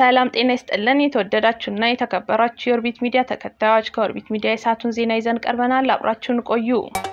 ሰላም ጤና ይስጥልን። የተወደዳችሁና የተከበራችሁ የኦርቢት ሚዲያ ተከታዮች ከኦርቢት ሚዲያ የሰዓቱን ዜና ይዘን ቀርበናል። አብራችሁን ቆዩ።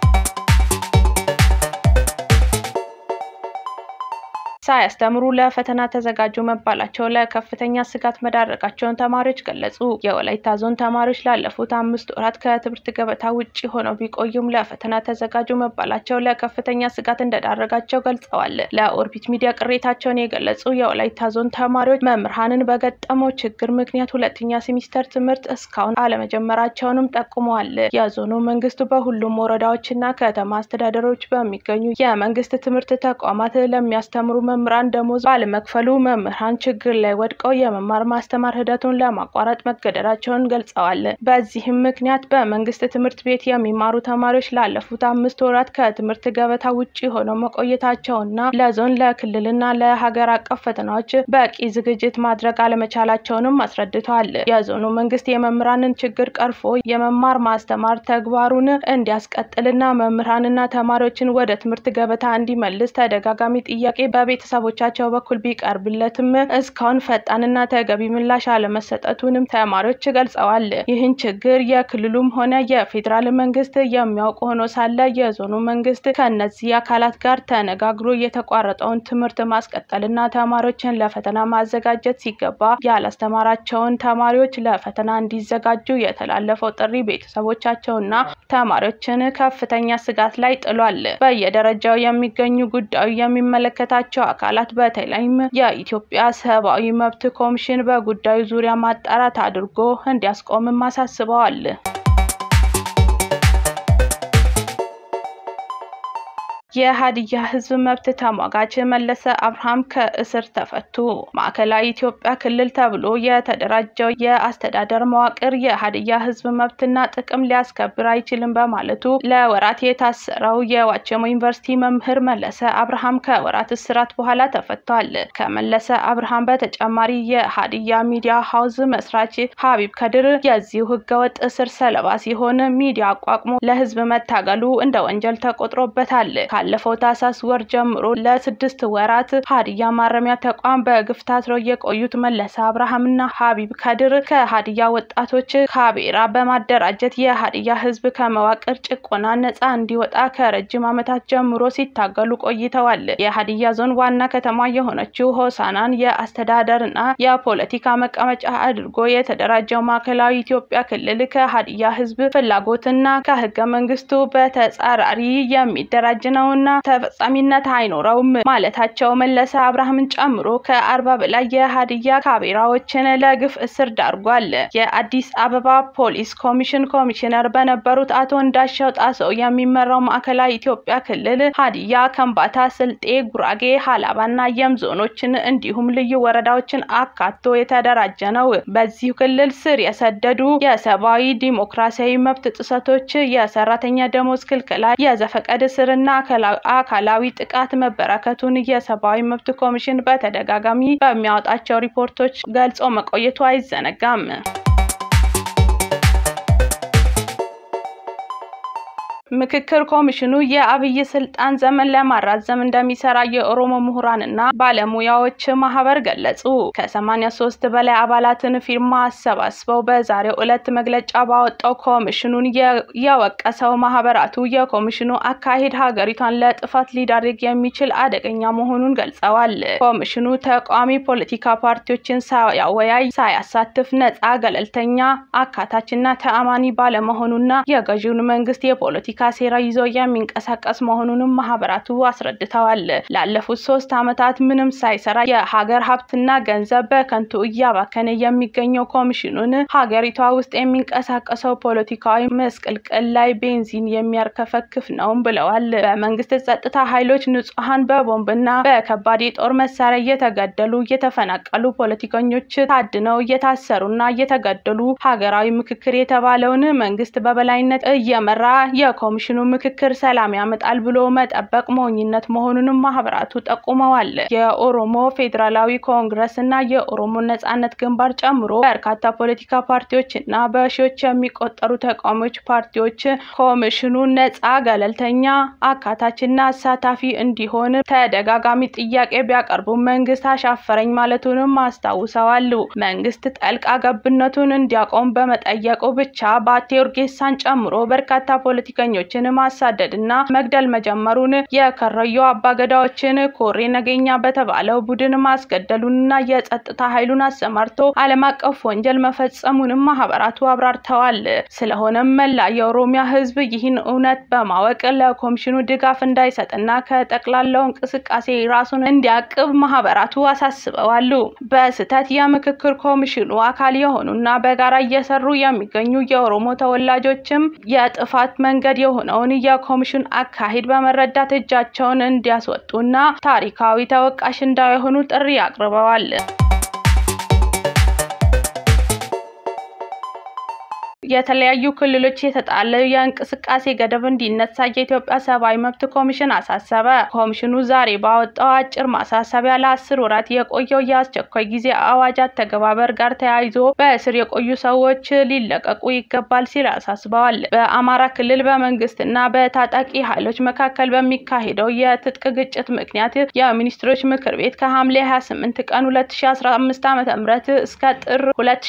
ሳያስተምሩ ለፈተና ተዘጋጁ መባላቸው ለከፍተኛ ስጋት መዳረጋቸውን ተማሪዎች ገለጹ። የወላይታ ዞን ተማሪዎች ላለፉት አምስት ወራት ከትምህርት ገበታ ውጭ ሆነው ቢቆዩም ለፈተና ተዘጋጁ መባላቸው ለከፍተኛ ስጋት እንደዳረጋቸው ገልጸዋል። ለኦርቢት ሚዲያ ቅሬታቸውን የገለጹ የወላይታ ዞን ተማሪዎች መምህራንን በገጠመው ችግር ምክንያት ሁለተኛ ሴሚስተር ትምህርት እስካሁን አለመጀመራቸውንም ጠቁመዋል። የዞኑ መንግስት በሁሉም ወረዳዎችና ከተማ አስተዳደሮች በሚገኙ የመንግስት ትምህርት ተቋማት ለሚያስተምሩ መምህራን ደሞዝ ባለመክፈሉ መምህራን ችግር ላይ ወድቀው የመማር ማስተማር ሂደቱን ለማቋረጥ መገደዳቸውን ገልጸዋል። በዚህም ምክንያት በመንግስት ትምህርት ቤት የሚማሩ ተማሪዎች ላለፉት አምስት ወራት ከትምህርት ገበታ ውጭ ሆነው መቆየታቸውና ለዞን ለክልልና ለሀገር አቀፍ ፈተናዎች በቂ ዝግጅት ማድረግ አለመቻላቸውንም አስረድተዋል። የዞኑ መንግስት የመምህራንን ችግር ቀርፎ የመማር ማስተማር ተግባሩን እንዲያስቀጥልና መምህራንና ተማሪዎችን ወደ ትምህርት ገበታ እንዲመልስ ተደጋጋሚ ጥያቄ በቤት ቤተሰቦቻቸው በኩል ቢቀርብለትም እስካሁን ፈጣንና ተገቢ ምላሽ አለመሰጠቱንም ተማሪዎች ገልጸዋል። ይህን ችግር የክልሉም ሆነ የፌዴራል መንግስት የሚያውቁ ሆኖ ሳለ የዞኑ መንግስት ከእነዚህ አካላት ጋር ተነጋግሮ የተቋረጠውን ትምህርት ማስቀጠልና ተማሪዎችን ለፈተና ማዘጋጀት ሲገባ ያላስተማራቸውን ተማሪዎች ለፈተና እንዲዘጋጁ የተላለፈው ጥሪ ቤተሰቦቻቸውና ተማሪዎችን ከፍተኛ ስጋት ላይ ጥሏል። በየደረጃው የሚገኙ ጉዳዩ የሚመለከታቸው አካላት በተለይም የኢትዮጵያ ሰብአዊ መብት ኮሚሽን በጉዳዩ ዙሪያ ማጣራት አድርጎ እንዲያስቆምም አሳስበዋል። የሀዲያ ህዝብ መብት ተሟጋች መለሰ አብርሃም ከእስር ተፈቱ። ማዕከላዊ ኢትዮጵያ ክልል ተብሎ የተደራጀው የአስተዳደር መዋቅር የሀዲያ ህዝብ መብትና ጥቅም ሊያስከብር አይችልም በማለቱ ለወራት የታሰረው የዋቸሞ ዩኒቨርሲቲ መምህር መለሰ አብርሃም ከወራት እስራት በኋላ ተፈቷል። ከመለሰ አብርሃም በተጨማሪ የሀዲያ ሚዲያ ሀውዝ መስራች ሀቢብ ከድር የዚሁ ህገወጥ እስር ሰለባ ሲሆን ሚዲያ አቋቁሞ ለህዝብ መታገሉ እንደ ወንጀል ተቆጥሮበታል። ካለፈው ታህሳስ ወር ጀምሮ ለስድስት ወራት ሀዲያ ማረሚያ ተቋም በግፍ ታስረው የቆዩት መለሰ አብርሃምና ሀቢብ ከድር ከሀዲያ ወጣቶች ካቤራ በማደራጀት የሀዲያ ህዝብ ከመዋቅር ጭቆና ነጻ እንዲወጣ ከረጅም ዓመታት ጀምሮ ሲታገሉ ቆይተዋል። የሀዲያ ዞን ዋና ከተማ የሆነችው ሆሳናን የአስተዳደርና የፖለቲካ መቀመጫ አድርጎ የተደራጀው ማዕከላዊ ኢትዮጵያ ክልል ከሀዲያ ህዝብ ፍላጎትና ከህገ መንግስቱ በተጻራሪ የሚደራጅ ነው እና ተፈጻሚነት አይኖረውም ማለታቸው መለሰ አብርሃምን ጨምሮ ከአርባ በላይ የሀዲያ ካቤራዎችን ለግፍ እስር ዳርጓል። የአዲስ አበባ ፖሊስ ኮሚሽን ኮሚሽነር በነበሩት አቶ እንዳሻው ጣሰው የሚመራው ማዕከላዊ ኢትዮጵያ ክልል ሀዲያ፣ ከምባታ፣ ስልጤ፣ ጉራጌ፣ ሀላባና የም ዞኖችን እንዲሁም ልዩ ወረዳዎችን አካቶ የተደራጀ ነው። በዚሁ ክልል ስር የሰደዱ የሰብአዊ ዲሞክራሲያዊ መብት ጥሰቶች፣ የሰራተኛ ደሞዝ ክልከላ፣ የዘፈቀድ እስርና አካላዊ ጥቃት መበራከቱን የሰብአዊ መብት ኮሚሽን በተደጋጋሚ በሚያወጣቸው ሪፖርቶች ገልጾ መቆየቱ አይዘነጋም። ምክክር ኮሚሽኑ የአብይ ስልጣን ዘመን ለማራዘም እንደሚሰራ የኦሮሞ ምሁራንና ባለሙያዎች ማህበር ገለጹ። ከሰማኒያ ሶስት በላይ አባላትን ፊርማ አሰባስበው በዛሬው ዕለት መግለጫ ባወጣው ኮሚሽኑን የወቀሰው ማህበራቱ የኮሚሽኑ አካሄድ ሀገሪቷን ለጥፋት ሊዳርግ የሚችል አደገኛ መሆኑን ገልጸዋል። ኮሚሽኑ ተቃዋሚ ፖለቲካ ፓርቲዎችን ሳያወያይ፣ ሳያሳትፍ፣ ነጻ፣ ገለልተኛ፣ አካታችና ተአማኒ ባለመሆኑና የገዢውን መንግስት የፖለቲካ ሴራ ይዞ የሚንቀሳቀስ መሆኑንም ማህበራቱ አስረድተዋል። ላለፉት ሶስት ዓመታት ምንም ሳይሰራ የሀገር ሀብትና ገንዘብ በከንቱ እያባከነ የሚገኘው ኮሚሽኑን ሀገሪቷ ውስጥ የሚንቀሳቀሰው ፖለቲካዊ መስቅልቅል ላይ ቤንዚን የሚያርከፈክፍ ነውም ብለዋል። በመንግስት ጸጥታ ኃይሎች ንጹሐን በቦምብና በከባድ የጦር መሳሪያ እየተገደሉ እየተፈናቀሉ ፖለቲከኞች ታድነው እየታሰሩና እየተገደሉ ሀገራዊ ምክክር የተባለውን መንግስት በበላይነት እየመራ የኮ የኮሚሽኑ ምክክር ሰላም ያመጣል ብሎ መጠበቅ ሞኝነት መሆኑንም ማህበራቱ ጠቁመዋል። የኦሮሞ ፌዴራላዊ ኮንግረስ እና የኦሮሞ ነጻነት ግንባር ጨምሮ በርካታ ፖለቲካ ፓርቲዎች እና በሺዎች የሚቆጠሩ ተቃዋሚዎች ፓርቲዎች ኮሚሽኑ ነጻ፣ ገለልተኛ፣ አካታችና አሳታፊ እንዲሆን ተደጋጋሚ ጥያቄ ቢያቀርቡ መንግስት አሻፈረኝ ማለቱንም አስታውሰዋል። መንግስት ጣልቃ ገብነቱን እንዲያቆም በመጠየቁ ብቻ ባቴ ኡርጌሳን ጨምሮ በርካታ ፖለቲከኞችን ማሳደድ እና መግደል መጀመሩን የከረዩ አባገዳዎችን ኮሬ ነገኛ በተባለው ቡድን ማስገደሉንና የጸጥታ ኃይሉን አሰማርቶ ዓለም አቀፍ ወንጀል መፈጸሙንም ማህበራቱ አብራርተዋል። ስለሆነም መላ የኦሮሚያ ህዝብ ይህን እውነት በማወቅ ለኮሚሽኑ ድጋፍ እንዳይሰጥና ከጠቅላላው እንቅስቃሴ ራሱን እንዲያቅብ ማህበራቱ አሳስበዋል። በስህተት የምክክር ኮሚሽኑ አካል የሆኑና በጋራ እየሰሩ የሚገኙ የኦሮሞ ተወላጆችም የጥፋት መንገድ የሆነውን የኮሚሽን አካሄድ በመረዳት እጃቸውን እንዲያስወጡና ታሪካዊ ተወቃሽ እንዳይሆኑ ጥሪ አቅርበዋል። የተለያዩ ክልሎች የተጣለ የእንቅስቃሴ ገደብ እንዲነሳ የኢትዮጵያ ሰብአዊ መብት ኮሚሽን አሳሰበ። ኮሚሽኑ ዛሬ ባወጣው አጭር ማሳሰቢያ ለአስር ወራት የቆየው የአስቸኳይ ጊዜ አዋጅ አተገባበር ጋር ተያይዞ በእስር የቆዩ ሰዎች ሊለቀቁ ይገባል ሲል አሳስበዋል። በአማራ ክልል በመንግስትና በታጣቂ ኃይሎች መካከል በሚካሄደው የትጥቅ ግጭት ምክንያት የሚኒስትሮች ምክር ቤት ከሐምሌ 28 ቀን 2015 ዓ.ም እስከ ጥር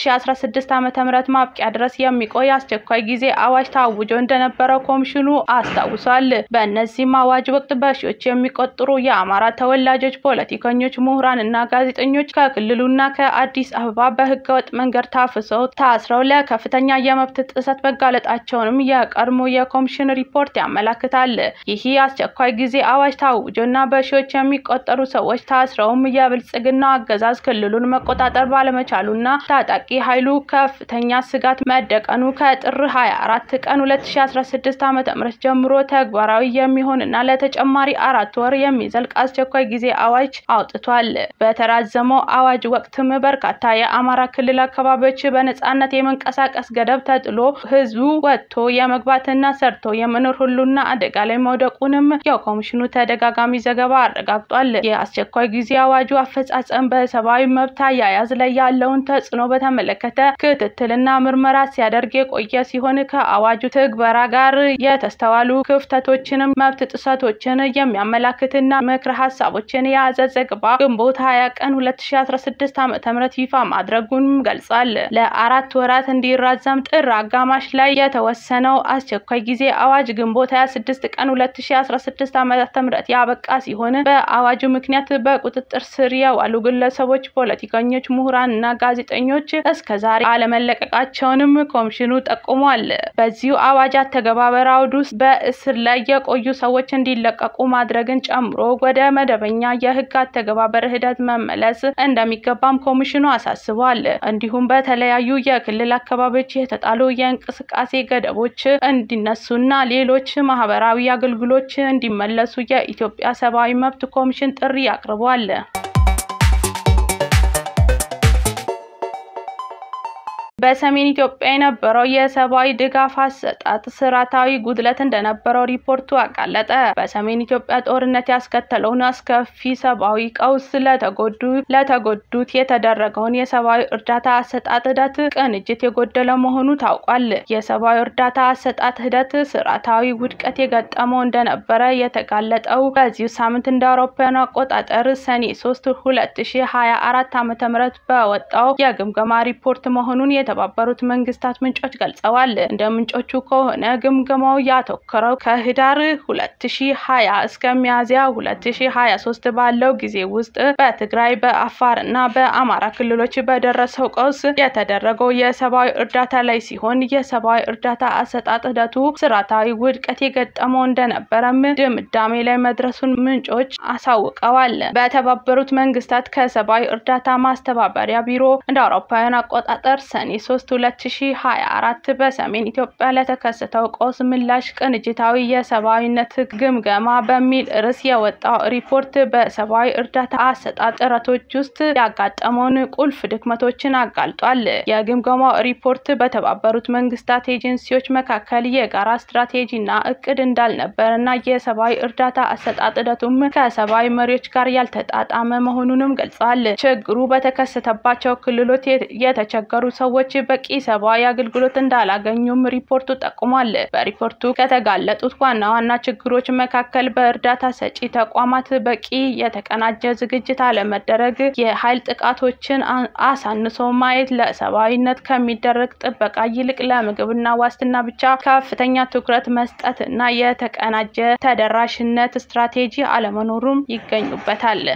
2016 ዓ.ም ማብቂያ ድረስ የሚ ቆይ አስቸኳይ ጊዜ አዋጅ ታውጆ እንደነበረው ኮሚሽኑ አስታውሷል። በእነዚህም አዋጅ ወቅት በሺዎች የሚቆጠሩ የአማራ ተወላጆች፣ ፖለቲከኞች፣ ምሁራን እና ጋዜጠኞች ከክልሉና ከአዲስ አበባ በህገወጥ መንገድ ታፍሰው ታስረው ለከፍተኛ የመብት ጥሰት መጋለጣቸውንም የቀድሞ የኮሚሽን ሪፖርት ያመላክታል። ይህ አስቸኳይ ጊዜ አዋጅ ታውጆ እና በሺዎች የሚቆጠሩ ሰዎች ታስረውም የብልጽግናው አገዛዝ ክልሉን መቆጣጠር ባለመቻሉና ታጣቂ ኃይሉ ከፍተኛ ስጋት መደቀ ቀኑ ከጥር 24 ቀን 2016 ዓ.ም ጀምሮ ተግባራዊ የሚሆንና ለተጨማሪ አራት ወር የሚዘልቅ አስቸኳይ ጊዜ አዋጅ አውጥቷል። በተራዘመው አዋጅ ወቅትም በርካታ የአማራ ክልል አካባቢዎች በነጻነት የመንቀሳቀስ ገደብ ተጥሎ ህዝቡ ወጥቶ የመግባትና ሰርቶ የመኖር ሁሉና አደጋ ላይ መውደቁንም የኮሚሽኑ ተደጋጋሚ ዘገባ አረጋግጧል። የአስቸኳይ ጊዜ አዋጁ አፈጻጸም በሰብአዊ መብት አያያዝ ላይ ያለውን ተጽዕኖ በተመለከተ ክትትልና ምርመራ ሲያደርግ የቆየ ሲሆን ከአዋጁ ትግበራ ጋር የተስተዋሉ ክፍተቶችንም መብት ጥሰቶችን የሚያመላክትና ምክረ ሀሳቦችን የያዘ ዘገባ ግንቦት 20 ቀን 2016 ዓ.ም ይፋ ማድረጉን ገልጿል። ለአራት ወራት እንዲራዘም ጥር አጋማሽ ላይ የተወሰነው አስቸኳይ ጊዜ አዋጅ ግንቦት 26 ቀን 2016 ዓ.ም ያበቃ ሲሆን በአዋጁ ምክንያት በቁጥጥር ስር የዋሉ ግለሰቦች፣ ፖለቲከኞች፣ ምሁራን እና ጋዜጠኞች እስከዛሬ አለመለቀቃቸውንም ኮሚሽኑ ጠቁሟል። በዚሁ አዋጅ አተገባበር አውድ ውስጥ በእስር ላይ የቆዩ ሰዎች እንዲለቀቁ ማድረግን ጨምሮ ወደ መደበኛ የህግ አተገባበር ሂደት መመለስ እንደሚገባም ኮሚሽኑ አሳስቧል። እንዲሁም በተለያዩ የክልል አካባቢዎች የተጣሉ የእንቅስቃሴ ገደቦች እንዲነሱና ሌሎች ማህበራዊ አገልግሎች እንዲመለሱ የኢትዮጵያ ሰብአዊ መብት ኮሚሽን ጥሪ አቅርቧል። በሰሜን ኢትዮጵያ የነበረው የሰብአዊ ድጋፍ አሰጣጥ ስርዓታዊ ጉድለት እንደነበረው ሪፖርቱ አጋለጠ። በሰሜን ኢትዮጵያ ጦርነት ያስከተለውን አስከፊ ሰብአዊ ቀውስ ለተጎዱ ለተጎዱት የተደረገውን የሰብአዊ እርዳታ አሰጣጥ ሂደት ቅንጅት የጎደለ መሆኑ ታውቋል። የሰብአዊ እርዳታ አሰጣጥ ሂደት ስርዓታዊ ውድቀት የገጠመው እንደነበረ የተጋለጠው በዚሁ ሳምንት እንደ አውሮፓውያኑ አቆጣጠር ሰኔ 3 2024 ዓ.ም በወጣው የግምገማ ሪፖርት መሆኑን የተባበሩት መንግስታት ምንጮች ገልጸዋል። እንደ ምንጮቹ ከሆነ ግምገማው ያተኮረው ከህዳር 2020 እስከ ሚያዝያ 2023 ባለው ጊዜ ውስጥ በትግራይ በአፋር እና በአማራ ክልሎች በደረሰው ቀውስ የተደረገው የሰብአዊ እርዳታ ላይ ሲሆን የሰብአዊ እርዳታ አሰጣጥ ሂደቱ ስርዓታዊ ውድቀት የገጠመው እንደነበረም ድምዳሜ ላይ መድረሱን ምንጮች አሳውቀዋል። በተባበሩት መንግስታት ከሰብአዊ እርዳታ ማስተባበሪያ ቢሮ እንደ አውሮፓውያን አቆጣጠር ሰኔ 3 2024 በሰሜን ኢትዮጵያ ለተከሰተው ቀውስ ምላሽ ቅንጅታዊ የሰብአዊነት ግምገማ በሚል ርዕስ የወጣው ሪፖርት በሰብአዊ እርዳታ አሰጣጥ ጥረቶች ውስጥ ያጋጠመውን ቁልፍ ድክመቶችን አጋልጧል። የግምገማው ሪፖርት በተባበሩት መንግስታት ኤጀንሲዎች መካከል የጋራ ስትራቴጂና እቅድ እንዳልነበረና የሰብአዊ እርዳታ አሰጣጥ ሂደቱም ከሰብአዊ መሪዎች ጋር ያልተጣጣመ መሆኑንም ገልጸዋል። ችግሩ በተከሰተባቸው ክልሎች የተቸገሩ ሰዎች በቂ ሰብአዊ አገልግሎት እንዳላገኙም ሪፖርቱ ጠቁሟል። በሪፖርቱ ከተጋለጡት ዋና ዋና ችግሮች መካከል በእርዳታ ሰጪ ተቋማት በቂ የተቀናጀ ዝግጅት አለመደረግ፣ የኃይል ጥቃቶችን አሳንሶ ማየት፣ ለሰብአዊነት ከሚደረግ ጥበቃ ይልቅ ለምግብና ዋስትና ብቻ ከፍተኛ ትኩረት መስጠት እና የተቀናጀ ተደራሽነት ስትራቴጂ አለመኖሩም ይገኙበታል።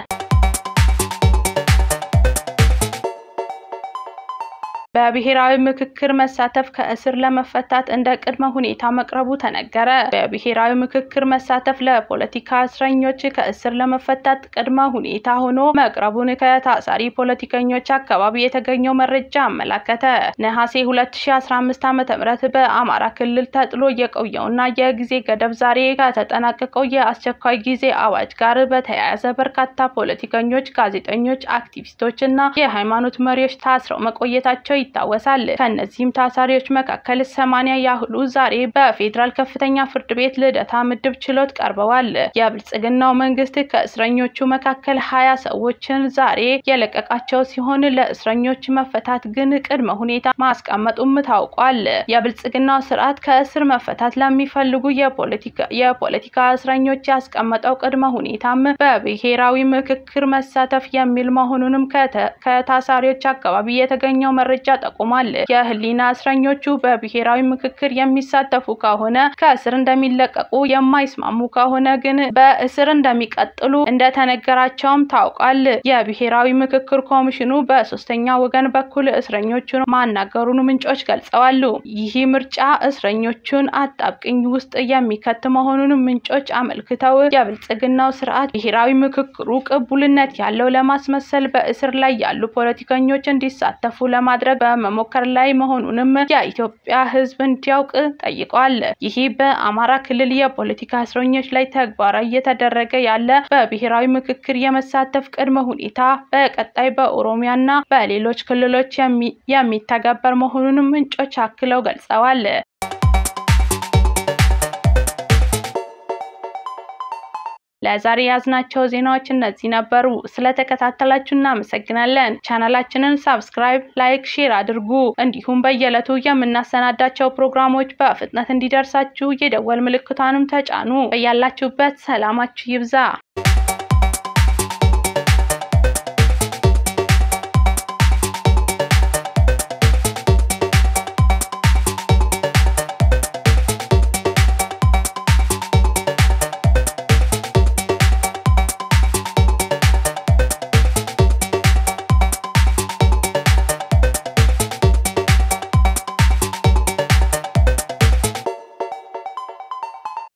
በብሔራዊ ምክክር መሳተፍ ከእስር ለመፈታት እንደ ቅድመ ሁኔታ መቅረቡ ተነገረ። በብሔራዊ ምክክር መሳተፍ ለፖለቲካ እስረኞች ከእስር ለመፈታት ቅድመ ሁኔታ ሆኖ መቅረቡን ከታሳሪ ፖለቲከኞች አካባቢ የተገኘው መረጃ አመላከተ። ነሐሴ 2015 ዓ.ም በአማራ ክልል ተጥሎ የቆየውና የጊዜ ገደብ ዛሬ ከተጠናቀቀው የአስቸኳይ ጊዜ አዋጅ ጋር በተያያዘ በርካታ ፖለቲከኞች፣ ጋዜጠኞች፣ አክቲቪስቶች እና የሃይማኖት መሪዎች ታስረው መቆየታቸው ይታወሳል። ከእነዚህም ታሳሪዎች መካከል ሰማንያ ያህሉ ዛሬ በፌዴራል ከፍተኛ ፍርድ ቤት ልደታ ምድብ ችሎት ቀርበዋል። የብልጽግናው መንግስት ከእስረኞቹ መካከል ሀያ ሰዎችን ዛሬ የለቀቃቸው ሲሆን ለእስረኞች መፈታት ግን ቅድመ ሁኔታ ማስቀመጡም ታውቋል። የብልጽግናው ስርዓት ከእስር መፈታት ለሚፈልጉ የፖለቲካ እስረኞች ያስቀመጠው ቅድመ ሁኔታም በብሔራዊ ምክክር መሳተፍ የሚል መሆኑንም ከታሳሪዎች አካባቢ የተገኘው መረጃ ጠቁሟል። የህሊና እስረኞቹ በብሔራዊ ምክክር የሚሳተፉ ከሆነ ከእስር እንደሚለቀቁ፣ የማይስማሙ ከሆነ ግን በእስር እንደሚቀጥሉ እንደተነገራቸውም ታውቋል። የብሔራዊ ምክክር ኮሚሽኑ በሶስተኛ ወገን በኩል እስረኞቹን ማናገሩን ምንጮች ገልጸዋል። ይህ ምርጫ እስረኞቹን አጣብቅኝ ውስጥ የሚከት መሆኑን ምንጮች አመልክተው የብልጽግናው ስርዓት ብሔራዊ ምክክሩ ቅቡልነት ያለው ለማስመሰል በእስር ላይ ያሉ ፖለቲከኞች እንዲሳተፉ ለማድረግ በመሞከር ላይ መሆኑንም የኢትዮጵያ ሕዝብ እንዲያውቅ ጠይቋል። ይህ በአማራ ክልል የፖለቲካ እስረኞች ላይ ተግባራዊ እየተደረገ ያለ በብሔራዊ ምክክር የመሳተፍ ቅድመ ሁኔታ በቀጣይ በኦሮሚያና በሌሎች ክልሎች የሚተገበር መሆኑንም ምንጮች አክለው ገልጸዋል። ለዛሬ ያዝናቸው ዜናዎች እነዚህ ነበሩ። ስለተከታተላችሁ እናመሰግናለን። ቻናላችንን ሳብስክራይብ፣ ላይክ፣ ሼር አድርጉ። እንዲሁም በየዕለቱ የምናሰናዳቸው ፕሮግራሞች በፍጥነት እንዲደርሳችሁ የደወል ምልክቷንም ተጫኑ። በያላችሁበት ሰላማችሁ ይብዛ።